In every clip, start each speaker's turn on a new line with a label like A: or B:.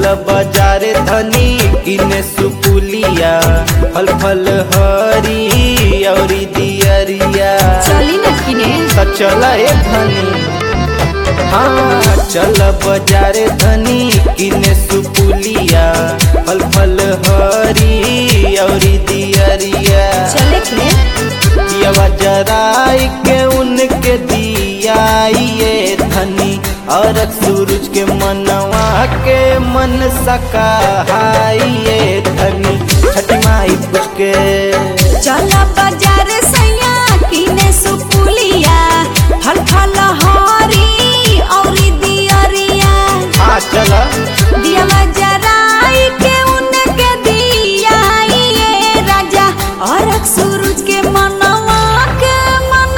A: बाजारे धनी किने सुपुलिया फल फल हरी औरी दियरिया
B: चली न किने
A: त चल ए धनी हाँ चल बाजारे धनी किने सुपुलिया फल फल हरी औरी दियरिया
B: चले के
A: दियावा जराई के उनके दियाइए धनी और सूरज के मनवा के मन सकाइए धनी छठी माई पूछ के
B: चल बाजार सैया किने सुपुलिया फल फल हरी औरी दियरिया
A: हाँ चला
B: दियावा जराई के उनके दियाइए राजा और सूरज के मनवा के मन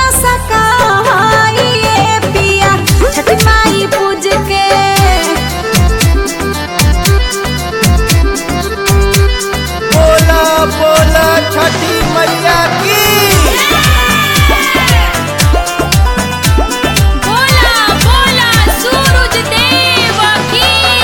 B: सकाइए पिया छठ माई पूज के
A: बोला बोला छठी मैया की
B: बोला बोला सूरज देव की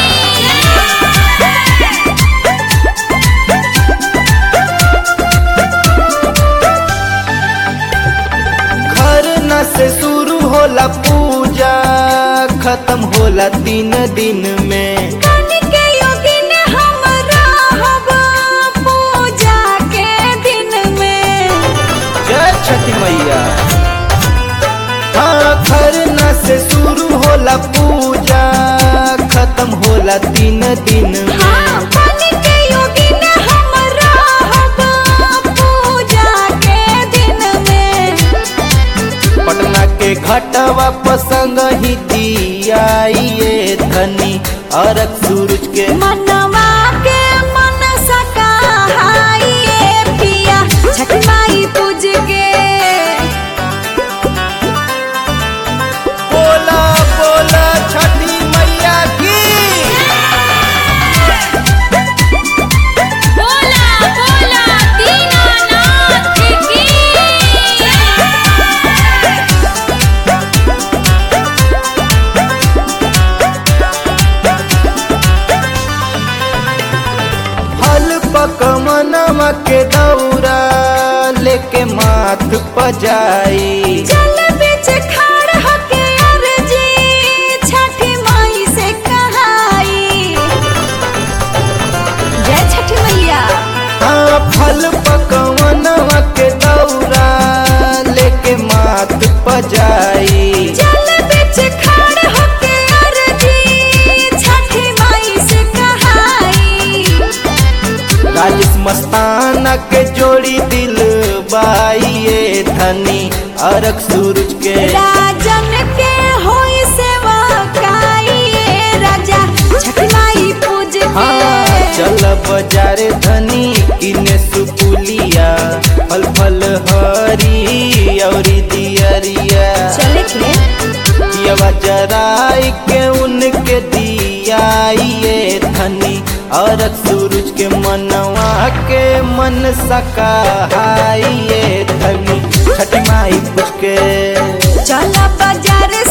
A: घर न से शुरू होला पूजा खत्म होला तीन दिन में
B: के योगिन हम रहब पूजा के दिन में
A: जय छठी मैया हाँ खरना से शुरू होला पूजा खत्म होला तीन दिन में
B: हाँ पानी के योगिन हम रहब पूजा के दिन में
A: पटना के घटवा पसंग ही दियाइए धनी और सूरज के
B: मनवा के मन सकाइए पिया छठ माई पूज के
A: बोला बोला छठी मैया की
B: बोला बोला दीनानाथ की
A: फल पकमनवा के दौरा लेके माथ पजाई
B: जल बिच खाड़ हके अर्जी छठी माई से कहाई जय छठी मैया
A: हाँ फल पकवनवा के दौरा लेके माथ पजाई
B: जल बिच खाड़ हके अर्जी छठी माई से कहाई
A: राजेश मस्ताना के जोड़ी दिल बाइये धनी अरक सूरज के
B: राजन के होई सेवा काई राजा छठी माई पूज
A: हाँ
B: के
A: चल बाजारे धनी किने सुपुलिया फल फल हरी औरी दियरिया
B: चले के
A: दियवा जराई के उनके दियाइए धनी और सूरज के मनवा के मन सकाइए धनी छठ माई पूछ के
B: चल बाजार